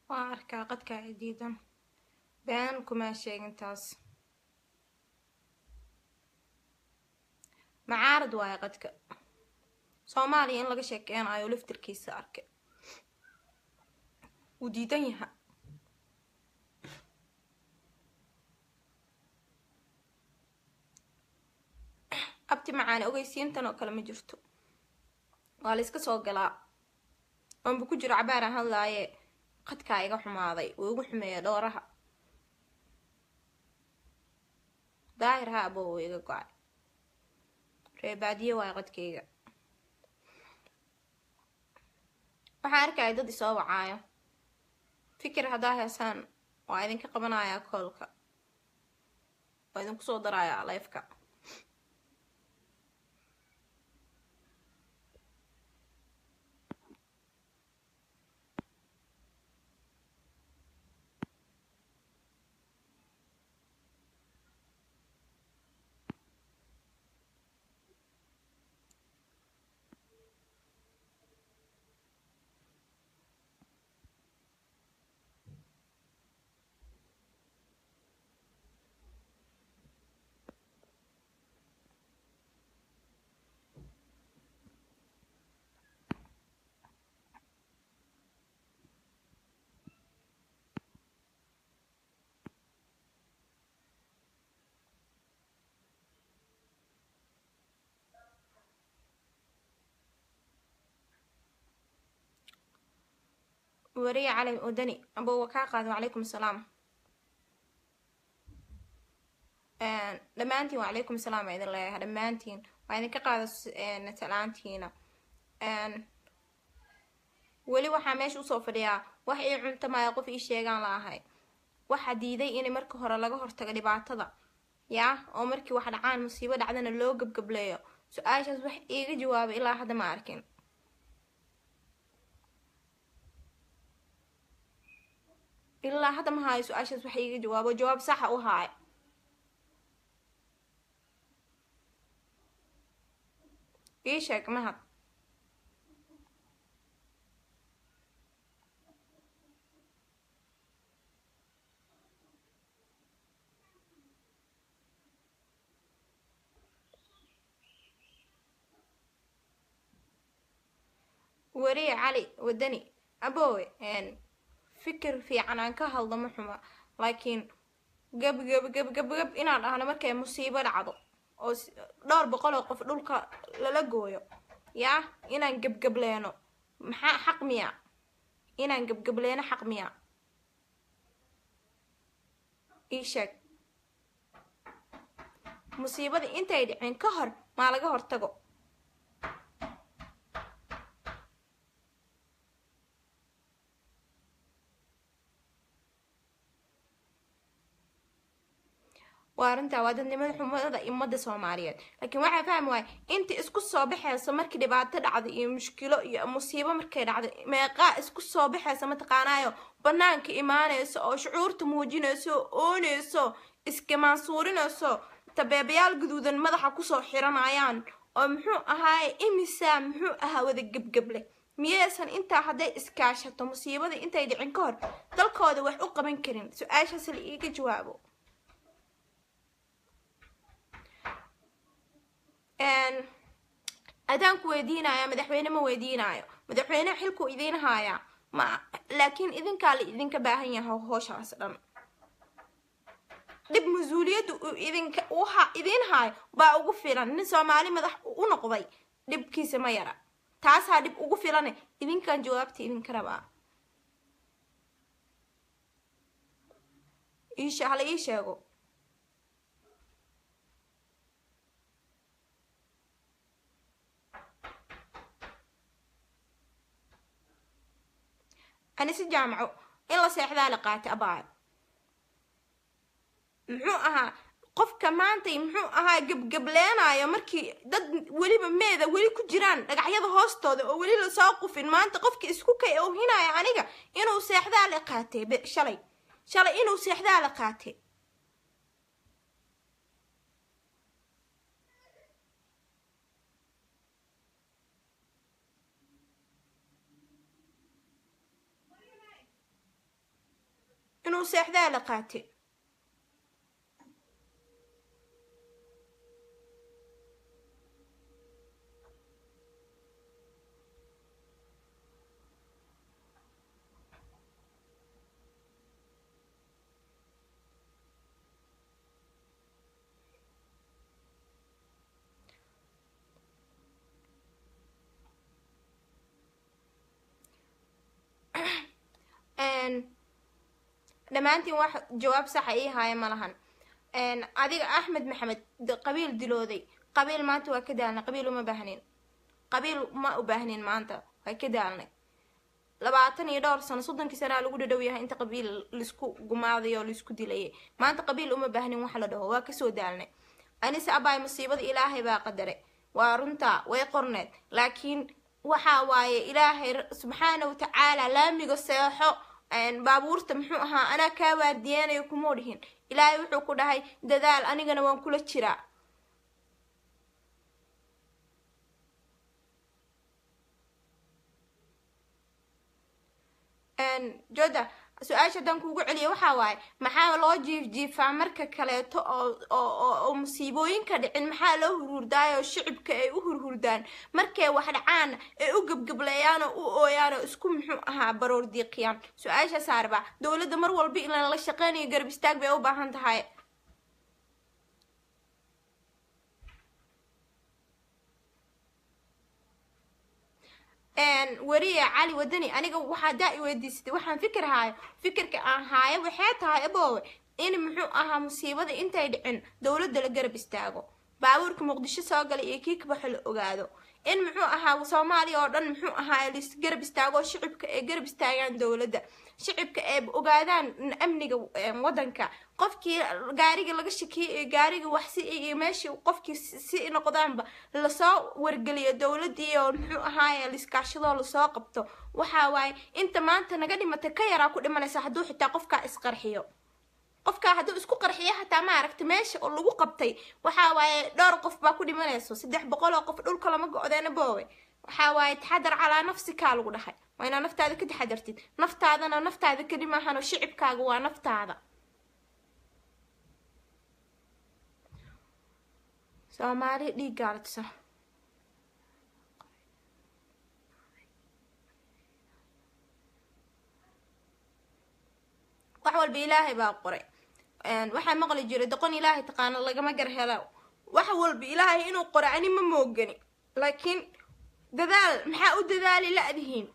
waan arkaa qadkaa diidan been kumaa sheegin taas macaarad waayo qadka soomaaliya in laga sheekeynayo laftirkiisa arkay wuu diidan yaha abti macaane ogeysiintan oo kale ma jirto waa la iska soo galaa oonba ku jiro cabaaraan hadlaaye qadkaa iga xumaaday wuu igu xumeeya dhooraha daahir ha abo wuu iga go-ay reebaadiye waayo qadkayga waxaan arkaya dad isoo wacaayo fikir haddaa heesaan waa idinka qabanayaa koolka waa idinku soo darayaa lifeka wariye cali wadani abo waa kaa qaadin wacalaykum asalaam dhammaantiin wacalaykum asalaam waa idin leeyahay dhammaantiin waa idinka qaada talaantiina weli waxaa meesha usoo fadhiyaa wax ii cuntamaya qof ii sheegaan la ahay waxaa diiday in marka hore laga hortago dhibaatada yaa oo markii wax dhacaan musiibo dhacdana loo gabgableeyo su-aashaas wax iiga jawaabay ilaa hadda ma arkin ilaa hadda ma haayo su-aashaas wax iiga jawaabo jawaab saxa u haay ii sheeg mahad wariye cali wadani abowe fikir fiican aan ka hadlo ma xuma laakiin gab gab gab gab gab inaan dhahno markay musiibo dhacdo oo dhowr boqol oo qof dhulka lala gooyo yaa inaan gebgableeno maxaa xaq miya inaan gebgableeno xaq miya ii sheeg musiibadii intay dhicin ka hor maa laga hortago waa arrintaa waa dadnimada xumada ummadda soomaaliyeed laakiin waxaa fahmi waaya inta isku soo baxaysa markii dhibaato dhacda iyo mushkilo iyo musiibo markay dhacda meeqaa isku soo baxaysa mataqaanaayo banaanka imaanayso oo shucuurta muujinayso oo oonayso iskamaansuurinayso tabeebayaal guduudan madaxa kusoo xiranayaan oo muxuu ahaaye imisaa muxuu ahaa wada gebgeble miyaysan intaa hadday iskaashato musiibada intay dhicin ka hor dalkooda wax u qaban karin su-aashaas la iiga jawaabo adaanku weydiinaya madaxweyne ma weydiinayo madaxweyne xilkuu idiin haayaa ma laakiin idinkaa la idinka baahan yahay hooshaas dhan dhib mas-uuliyadda uu idinka uha idiin haayo baa ugu filan nin soomaali madax u noqday dhibkiisa ma yara taasaa dhib ugu filane idinkan jawaabta idinka rabaa iishe hala ii sheego anise jaamaco in la seexdaa la qaatay abaayo muxuu ahaa qofka maantay muxuu ahaa gebgableenayo markii dad weliba meeda weli ku jiraan dhagaxyada hoostooda oo weli lasoo qufin maanta qofka isku kay oohinaya aniga inuu seexdaa la qaatay shalay shalay inuu seexdaa la qaatay inuu seexdaa la qaatay dhammaantiin wax jawaab saxa ii haaya ma lahan adiga axmed maxamed qabiil dilooday qabiil maanta waa ka daalnay qabiil uma baahnin qabiil ma u baahnin maanta waa ka daalnay labaatan iyo dhowr sano soddonkii sanaa lagu dhadhow yahay inta qabiil laisku gumaaday oo laisku dilayay maanta qabiil uma baahnin wax la dhaho waa kasoo daalnay anise abaay musiibada ilaahay baa qadaray waa runtaa way qorneed laakiin waxa waaye ilaahay subxaana watacaala laamiga seexo baabuurta muxuu ahaa anaa kaa waardiyeenayo kumuu dhihin ilaahay wuxuu ku dhahay dadaal anigana waan kula jiraa joda su-aasha haddaan kuugu celiya waxaa waaye maxaa loo jiifjiifaa marka kaleeto oo oo musiibooyinka dhicin maxaa loo hurhurdaayoo shicibka ay u hurhurdaan markay wax dhacaan ay u gebgableeyaan oo u ooyaan oo isku muxuu ahaa baroor diiqiyaan su-aasha saarba dowladda mar walba ilaan la shaqeynayo garab istaag bay u baahan tahay weriye cali wadani aniga waxaa daa i weydiisatay waxaan fikir haayo fikirka aan haayo waxay tahay aboowe in muxuu ahaa musiibada intay dhicin dowladda la garab istaago baabuurka muqdisho soo galay iyo kii kabaxo la ogaado in muxuu ahaa soomaaliya oo dhan muxuu ahaa lis garab istaago shicibka ay garab istaagaan dowladda shicibka ay ogaadaan amniga wadanka qofkii gaariga laga shakiyay iyo gaariga waxsi iyo meeshii qofkii si noqdaanba lasoo wargeliyo dowladii oo muxuu ahaaye liskaashadoo lasoo qabto waxa waaye inta maanta naga dhimatay ka yaraa ku dhimanaysa hadduu xitaa qofkaa isqarxiyo qofkaa hadduu isku qarxiyo hataa ma aragta meesha oo lagu qabtay waxa waaye dhowr qof baa ku dhimanayso saddex boqol oo qof dhulka lama go-deena boowe waxa waaye taxadar calaa nafsikaa lagu dhahay waa inaa naftaada ka taxadartid naftaadana naftaada keli maahan oo shicibkaaga waa naftaada soomaali dhiiggaalisa wax walba ilaahay baa qoray waxaa maqli jiray doqon ilaahay taqaano lagama gar helo wax walba ilaahay inuu qoray ani ma moogani laakiin dadaal maxaa u dadaali la-dihiin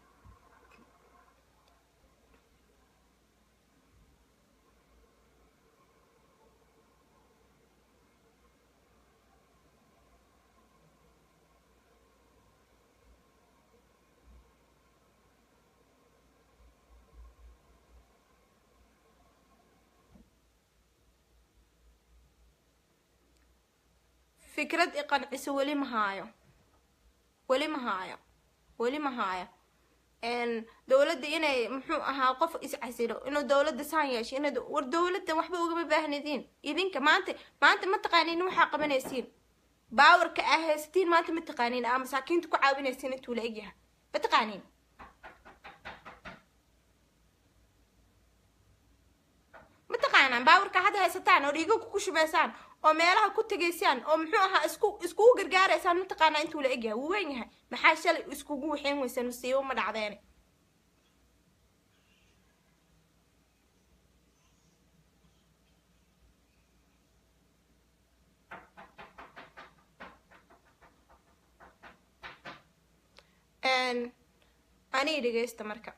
fikrad i qanciso weli ma haayo weli ma haayo weli ma haayo dowladda inay muxuu ahaa qof iscasilo inuu dowladda saan yeesho ina war dowladda waxba ugama baahnadiin idinka maanta maanta ma taqaaniin waxaa qabanaysiin baawarka aa haysatiin maanta ma taqaaniin aa masaakiinta ku caawinaysiin intuu la egyahay ma taqaaniin ma taqaanaan baawarka hadda haysataan oo dhiigo ku shubaysaan oo meelaha ku tegaysaan oo muxuu ahaa isku iskugu gargaaraysaan mataqaanaa intuu la egyahay wuu weyn yahay maxaa shalay iskugu waxeen weysaan musiibo ma dhacdeene anii dhegeysta marka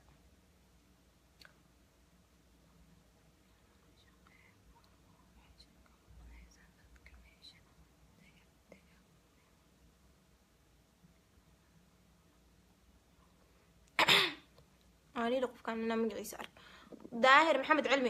anida qofkaan inaa magaciisa ark daahir maxamed cilmi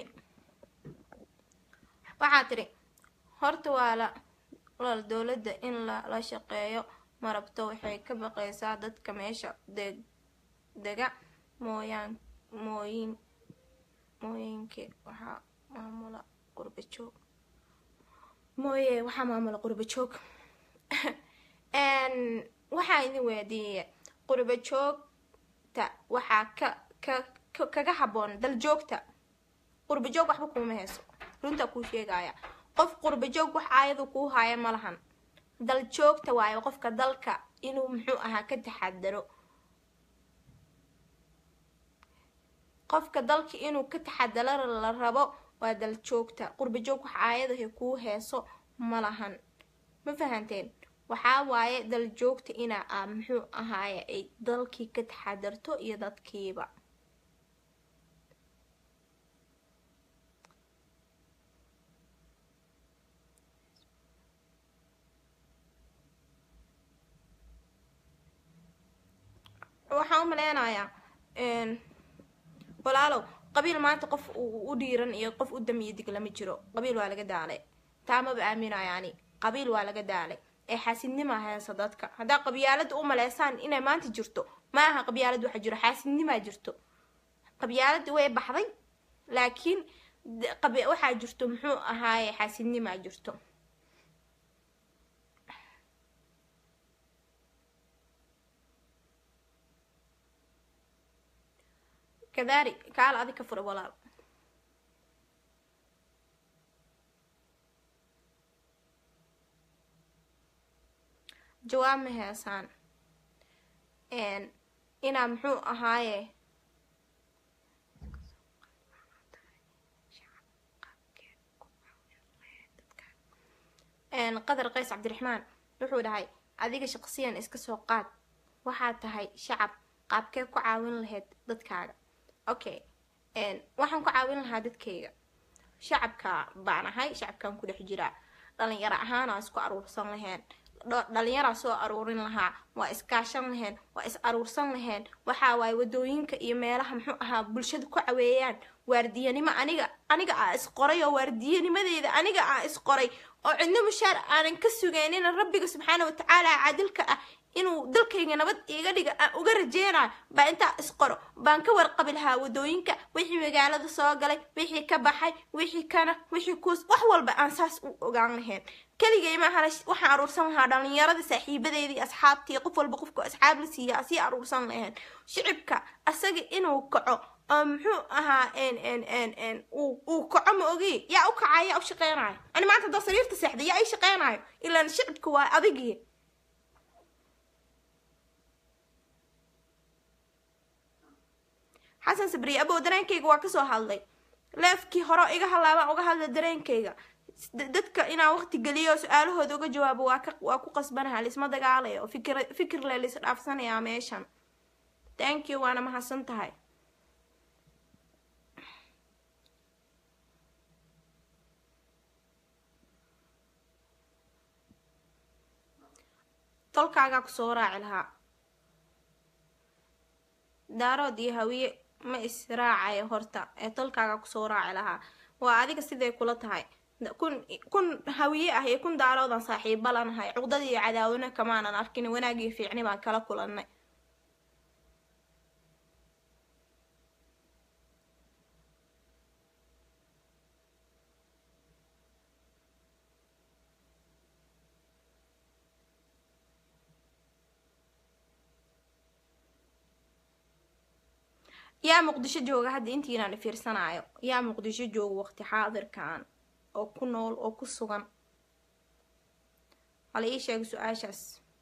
waxaa tiri horta waa la walaal dowladda in la la shaqeeyo ma rabto waxay ka baqaysaa dadka meesha deg dega mooyaan mooyin mooyinka waxaa maamula qurba joog mooye waxaa maamula qurba joog waxaa idin weydiiya qurba joogta waxaa ka ka kaga habboon dal joogta qurba joog waxba kuuma hayso runtaa kuu sheegaya qof qurba joog wax aayadu kuu haaya ma lahan dal joogta waayo qofka dalka inuu muxuu ahaa ka taxadaro qofka dalka inuu ka taxadaro la rabo waa dal joogta qurba joog wax aayadaha kuu heeso ma lahan ma fahanteen waxaa waaye dal joogta inaa aa muxuu ahaaye ay dalkii ka taxadarto iyo dadkiiba waxaan u maleynayaa walaalow qabiil maanta qof u dhiiran iyo qof u damiyo dig lama jiro qabiil waa laga daalay taa maba aaminaya ani qabiil waa laga daalay ee xaasidnima heesa dadka haddaa qabyaalada u maleysaan inay maanta jirto ma aha qabyaalad waxa jiro xaasidnimaa jirto qabyaalada way baxday laakiin waxaa jirto muxuu ahaaye xaasidnimaa jirto kadaari kaal adi ka fura walaal jawaab ma heesaan inaa muxuu ahaaye qadar qays cabdiraxmaan wuxuu dhahay adiga shaqsiyan iska soo qaad waxaad tahay shacab qaabkee ku caawin lahayd dadkaaga okay waxaan ku caawin lahaa dadkayga shacabka baan ahay shacabkan ku dhex jiraa dhalinyaro ahaana isku aruursan laheen dhalinyaraa soo aruurin lahaa waa iskaashan laheen waa is aruursan laheen waxaa waaye wadooyinka iyo meelaha muxuu ahaa bulshada ku caweeyaan waardiyanimo aniga aniga aa isqoray oo waardiyanimadeeda aniga aa isqoray oo cidno mushaar aanan ka sugeenina rabbiga subxaana watacaala caadilka ah inuu dalkayga nabad iiga dhiga aan uga rajeynayo baa intaa isqoro baan ka warqabi lahaa wadooyinka wixii magaalada soo galay wixii ka baxay wixii kana wixii kuus wax walba aan saas u ogaan lahayn keligay maaha waxaan aruursan lahaa dhalinyarada saaxiibadeedii asxaabtii qof walba qofku asxaab la siiya asii aruursan lahayn shicibka asaga inuu kaco oo muxuu ahaa uu kaco ma ogi yaa u kacaya yaa u shaqeynayo ani maanta haddaa sariirta seexda yaa ii shaqeynayo ilaan shicibka waa adigii xasan sabriye abow dareenkayga waa kasoo hadlay leefkii hore iga halaabaan uga hadla dareenkayga dadka inaan waqti geliyo su-aalahooda uga jawaabo waa ka waa ku qasbanaha laisma dagaalayo oo fikir fikir le lais dhaafsanayaa meeshan thank you waana mahadsan tahay tolkaagaa kusoo raaci lahaa daarood iyo hawiye ma israacayo horta ee tolkaaga kusoo raaci lahaa waa adiga siday kula tahay kun kun hawiye ah iyo kun daaroodan saaxiiba lanahay cuqdadii iyo cadaawina kamaanan arkin wanaagiyo fiicni baan kala kulannay yaa muqdisho jooga hadda intiinaan fiirsanaayo yaa muqdisho jooga waqti xaadirkan oo ku nool oo ku sugan hala ii sheega su-aashaas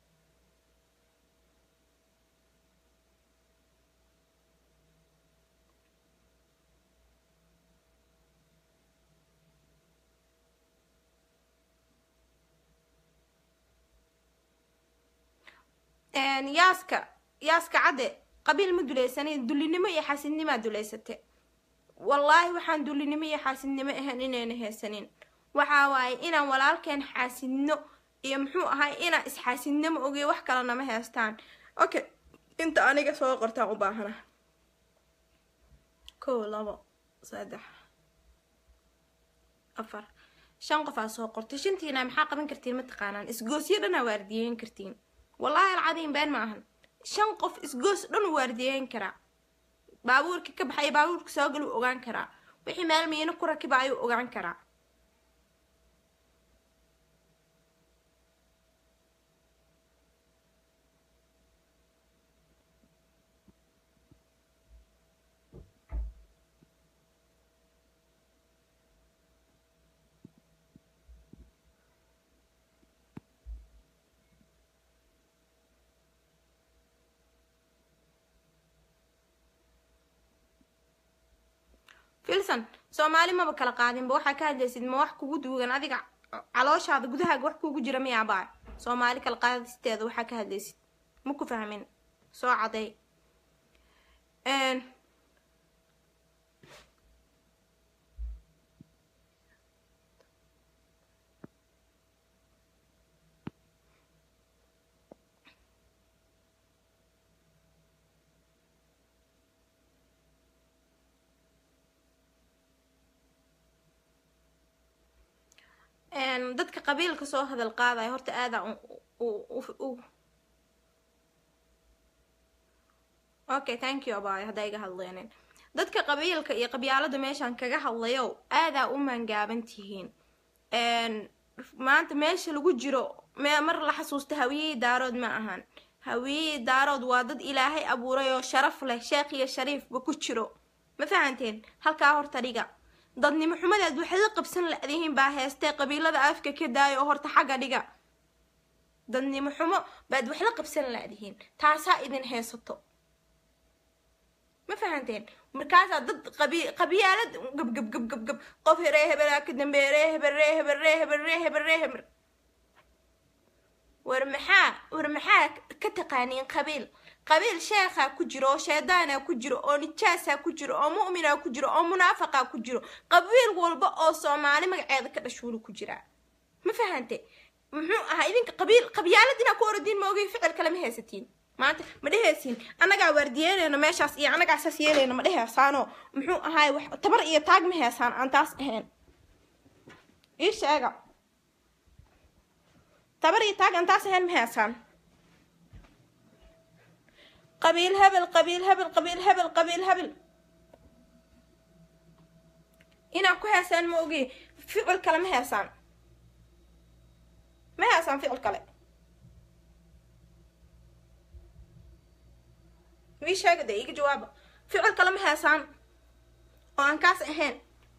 yaaska yaaska cadde qabiil ma dulaysanin dullinimo iyo xaasidnimaa dulaysate wallaahi waxaan dullinimo iyo xaasidnimo ahayn inayna haysanin waxaa waaye inaan walaalkeen xaasidno iyo muxuu ahay inaan isxaasidno ma ogiyo wax kalena ma haystaan okay inta aniga soo qortaan u baahana kow labo saddex afar shan qof aa soo qortay shantiina maxaa qaban kartiin ma taqaanaan isgoosyo dhanaa waardiyeyn kartiin wallaahi alcadiim been ma ahan shan qof isgoos dhan u waardiyeyn karaa baabuurkii ka baxay baabuurka soo gal uu ogaan karaa wixii meel miino ku rakiba ayuu ogaan karaa filson soomaali maba kala qaadinba waxaa ka hadlaysid ma wax kugu duugan adiga calooshaada gudahaaga wax kugu jira miyaa baa soomaali kala qaadisteeda waxaa ka hadlaysid ma ku fahmin soo caday dadka qabiilka soo hadal qaadaya horta aadaa okay thank you abaayo haddaa iga hadleeneen dadka qabiilka iyo qabyaalada meeshaan kaga hadlayo aadaa u maangaaban tihiin maanta meesha lagu jiro mar la xasuusta hawiyihii daarood ma ahan hawiyihii daarood waa dad ilaahay abuuray oo sharaf leh sheekh iyo shariifba ku jiro ma fahanteen halkaa horta dhiga dadnimo xumadeed waxay la qabsan la-dihiin baa heestee qabiilada afka ka daaya oo horta xagga dhiga dadnimo xumo baad wax la qabsan la-dihiin taasaa idin heesato ma fahanteen markaasaa dad qabi qabyaalad gab gab gab gab gab qof ree hebelaa ka dambeeye ree hebel ree hebel ree hebel ree hebel ree hebel war maxaa war maxaa ka taqaaniin qabiil qabiil sheekhaa ku jiro oo sheedaanaa ku jiro oo nijaasaa ku jiro oo mu'minaa ku jiro oo munaafaqaa ku jiro qabiil walba oo soomaali magaceeda ka dhashuulu ku jiraa ma fahante muxuu ahaa idinka qabiil qabyaalad inaa ku orodiin ma ogay ficil kale ma haysatiin maanta ma dhehaysiin annagaa waardiyeynayno meeshaas iyo annagaa saas yeelayno ma dhehaysaanoo muxuu ahaay wax tabar iyo taag ma heysaan aan taas ahayn ii sheega tabar iyo taag aan taas ahayn ma heysaan qabiil hebel qabiil hebel qabiil hebel qabiil hebel inaa ku heesaan ma ogi ficil kale ma heesaan ma heesaan ficil kale wii sheega dee iga jawaaba ficil kale ma heesaan oo aan kaas ahayn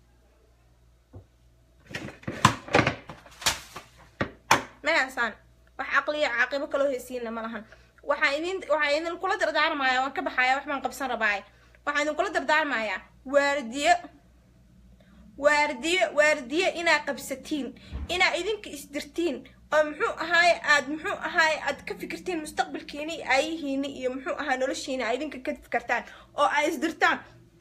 ma heesaan wax caqliya caaqibo kaloo heysiinna ma lahan waxaan idin waxaan idinkula dardaarmayaa waan ka baxayaa wax baan qabsan rabaaye waxaan idinkula dardaarmayaa waardiyo waardiyo waardiyo inaa qabsatiin inaa idinka isdirtiin oo muxuu ahaaye aad muxuu ahaaye aad ka fikirtiin mustaqbalkiini aayihiini iyo muxuu ahaa noloshiina aa idinka ka fikirtaan oo aa isdirtaan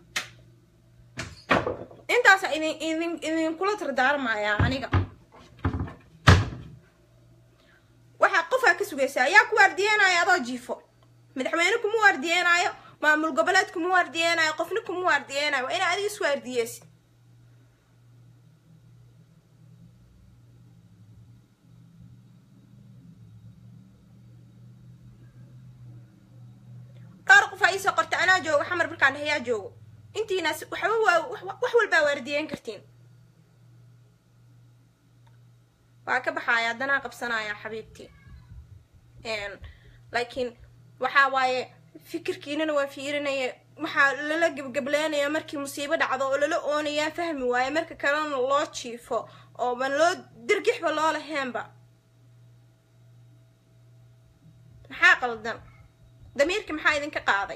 intaasa idin idin idinkula dardaarmayaa aniga waxaa qofaa ka sugaysaa yaa ku waardiyeenaayo adoo jiifo madaxweyne kuma waardiyeenaayo maamul goboleed kuma waardiyeenaayo qofna kuma waardiyeenaayo waa inaa adiga is waardiyeysid dhowr qof aa iisoo qorta anaa joogo xamar markaan hayaa joogo intiinaas waxba waa wax walbaa waardiyeyn kartiin waa ka baxaya haddanaa qabsanaya xabiibtii laakiin waxaa waaye fikirkiinana waa fiirinaya waxaa lala gebgableynaya markii musiibo dhacdo oo lala oonayaa fahmi waaye marka kalena loo jiifo oo ban loo dirgixba loo laheenba maxaa qaldan damiirka maxaa idinka qaaday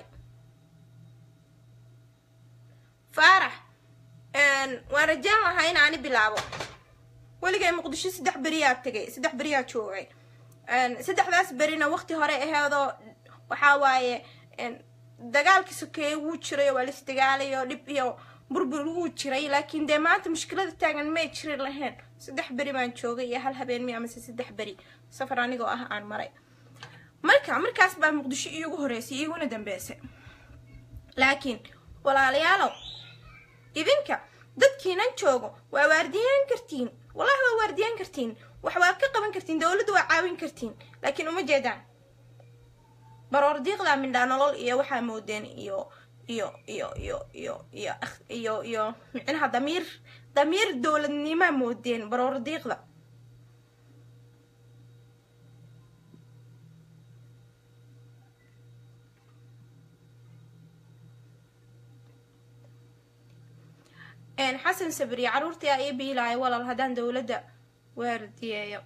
faarax waan rajaan lahaa in aani bilaabo weligay muqdisho saddex beriyaa tegay saddex beriyaa joogay saddexdaas berina waqti hore aheedoo waxaa waaye dagaalkii sokeeye wuu jiray waa lis dagaalayo dhib iyo burbur wuu jiray laakiin dee maanta mushkilada taagan may jiri lahayn saddex beri baan joogay iyo hal habeen mi amase saddex beri safar anigoo ah aan maray marka markaas baa muqdisho iigu horeysay iiguna dambeysay laakiin walaalayaalow idinka dadkiinan joogo waa waardiyeyn kartiin wallahi waa waardiyeyn kartiin wax waa ka qaban kartiin dowladda waa caawin kartiin laakiin uma jeedaan baroor diiqdaa mindhaa nolol iyo waxaa moodeen iyo iyo iyo iyo iyo iyo iyo iyo micnaha damiir damiir dowladnimaa moodeen baroor diiqda xasan sabriye caruurtii aa ii biilaayo walaal haddaan dowladda waardiyeeyo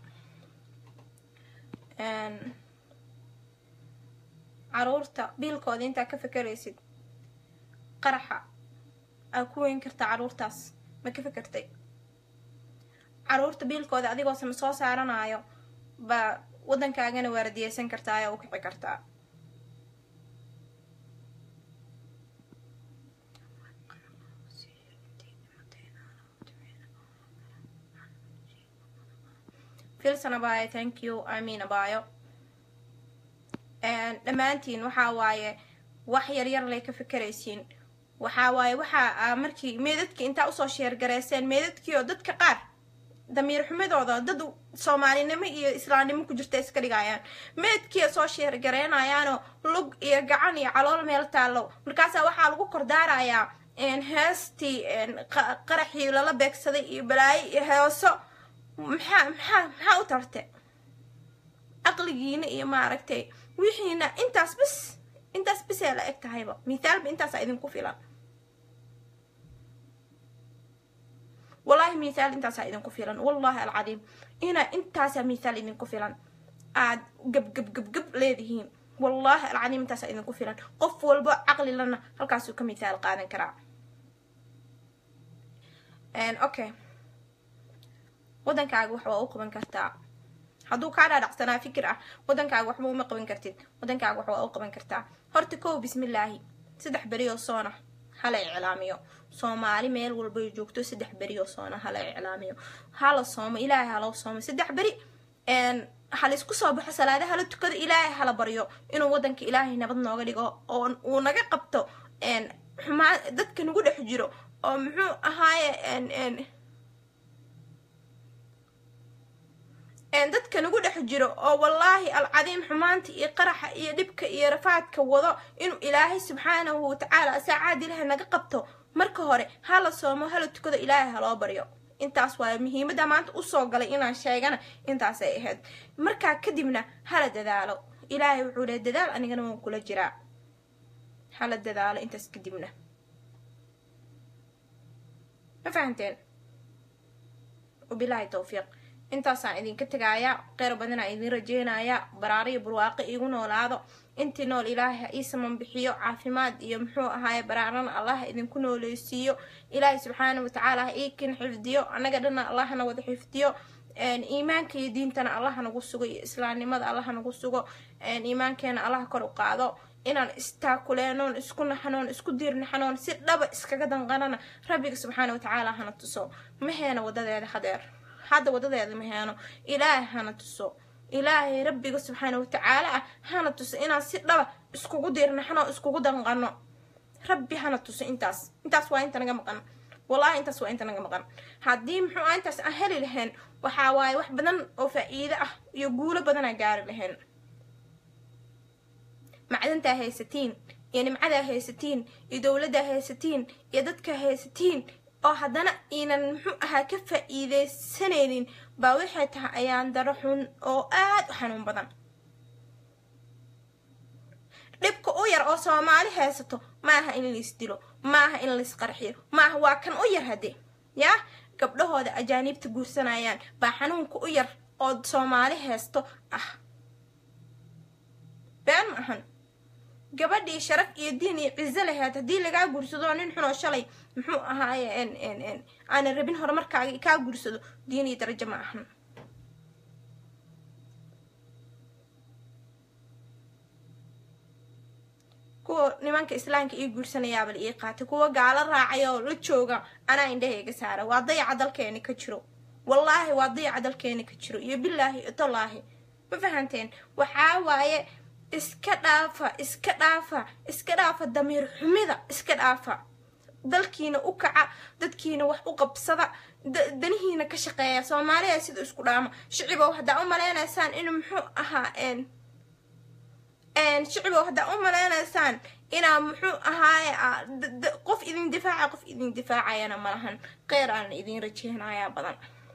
caruurta biilkooda intaa ka fekeraysid qaraxa aa ku weyn kartaa caruurtaas ma ka fekertay caruurta biilkooda adigoosan soo saaranayo baa waddankaagana waaradiyeysan kartaa oo u kici kartaa filson abayo thank you imean abayo dhammaantiin waxaa waaye wax yaryar lay ka fekeraysiin waxaa waaye waxaa markii meedadkii intaa usoo sheergareyseen meedadkii oo dadka qaar damiir xumadooda dad soomaalinimo iyo islaamnimo ku jirta iska dhigayaan meedkii soo sheergareynayaanoo lug iyo gacan iyo calool meel taallo markaasaa waxaa lagu kordaarayaa heestii qaraxii lala beegsaday iyo balaayo iyo heeso maxaa maxaa maxaa u tarte aqligiina iyo maaragtay wixiina intaas bis intaas bisee la eg tahayba mithaalba intaasaa idinku filan wallahi mithaal intaasaa idinku filan wallahi alcadiim inaa intaasaa mithaal idinku filan aad gab gab gab gab leedihiin wallahi alcadiim intaasaa idinku filan qof walbo caqli lana halkaasuu ka mithaal qaadan karaa okay waddankaaga wax waa u qaban kartaa hadduu kaa dhaadhacsanaa fikir ah waddankaaga waxba uma qaban kartid waddankaaga wax waa u qaban kartaa horta kow bismillaahi saddex berioo soona hala iclaamiyo soomaali meel walbay joogto saddex berioo soona hala iclaamiyo hala soomo ilaahay hala soomo saddex beri hala isku soo baxo salaada hala tukado ilaahay hala baryo inuu waddanka ilaahay nabad nooga dhigo oo uu naga qabto xumaa dadka nagu dhex jiro oo muxuu ahaaye dadka nagu dhex jiro oo wallaahi alcadiim xumaanta iyo qaraxa iyo dhibka iyo rafaadka wado inuu ilaahay subxaanahu watacaala saacaad ilaahay naga qabto marka hore hala soomo hala tukado ilaahay haloo baryo intaas waayo muhiimadda maanta usoo galay inaan sheegana intaasay ahayd markaa kadibna hala dadaalo ilaahay wuxuu lehay dadaal anigana waan kula jiraa hala dadaalo intaas kadibna ma fahanteen wabilaahi towfiiq intaasaan idinka tegaaya qeyr badanaa idin rajeynaya baraaro iyo barwaaqo iigu noolaado intii nool ilaahay ha ii saman bixiyo caafimaad iyo muxuu ahaaye baraarana allah idinku nooleysiiyo ilaahay subxaana watacaala ha iikin xifdiyo annaga dhana allahna wada xifdiyo iimaanka iyo diintana allah nagu sugo iyo islaamnimada allah nagu sugo iimaankeena allah kor u qaado inaan istaakuleenoon isku naxanoon isku diirnaxanoon si dhaba iskaga danqanana rabbiga subxaana watacaala hana tuso maheena wadadeeda hadeer hadda wadadeeda ma heeno ilaahay hana tuso ilaahay rabbiga subxaana watacaala ah hana tuso inaan si dhaba iskugu diirnaxno iskugu danqano rabbi hana tuso intaas intaas waa inta naga maqan wallahi intaas waa inta naga maqan haddii muxuu ah intaas aan heli lahayn waxaa waaye wax badan oo faa'iido ah iyo guulo badanaa gaari lahayn macdantaa haysatiin iyo nimcadaa haysatiin iyo dowladdaa haysatiin iyo dadkaa haysatiin oo haddana iinan muxuu ahaa ka faa'iideysanaynin baa waxay tahay ayaan daro xun oo aad u xanuun badan dhibka u yar oo soomaali haysato maaha in lais dilo maaha in lais qarxiyo maaha waa kan u yar haddee yaa gabdhahooda ajaaniibta guursanayaan baa xanuunka u yar oo soomaali haysto ah been ma ahan gabadhii sharaf iyo diin iyo cizo lahayd haddii lagaa guursado nin xunoo shalay muxuu ahaaye aanan rabin horumarkaaga kaa guursado diin iyo darajo ma ahan kuwa nimanka islaamka ii guursanayaaba la ii qaatay kuwa gaalo raacay oo la jooga anaa indhahayga saara waa dayaca dalkeeni ka jiro wallaahi waa dayaca dalkeeni ka jiro iyo bilaahi itolaahi ma fahanteen waxaa waaye iska dhaafa iska dhaafa iska dhaafa damiir xumida iska dhaafa dalkiina u kaca dadkiina wax u qabsada danihiina ka shaqeeya soomaaliya sida isku dhaama shicibow haddaa u maleynaysaan inuu muxuu ahaa shicibow haddaa u maleynaysaan inaa muxuu ahaaye qof idin difaaca qof idin difaacayana malahan qeyr aan idin rajeynayaa badan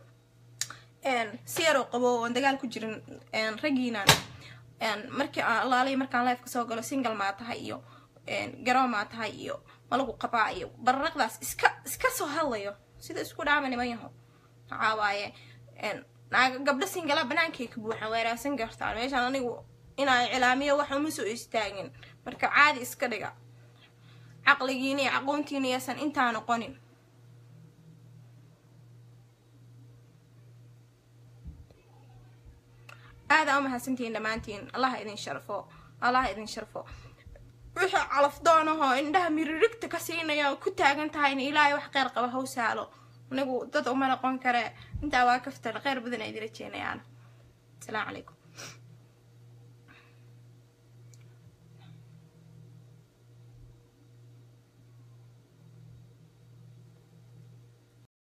si yaroo qabo oon dagaal ku jirin raggiinaan markii alaaliya markaan lifeka soo galo single maa tahay iyo garoo maa tahay iyo malagu qabaa iyo bararaqdaas iska iska soo hadlayo sida isku dhaama niman yaho waxaa waaye gabdho singala banaankay ka buuxan weeraasan kartaan meeshaan anigu inaa iclaamiyo wax uma soo istaagin marka caadi iska dhiga caqligiina iyo aqoontiina yaasan intaa noqonin aadaa umahadsantihiin dhammaantiin allaha idin sharfo allaha idin sharfo wixii calaf doonahoo indhaha miririgta ka siinaya oo ku taagan tahayna ilaahay wax qeyr qaba haw saalo anigu dad uma noqon kare intaa waa kaftan kheyr badan ay idila jeenayaan asalaamu calaykum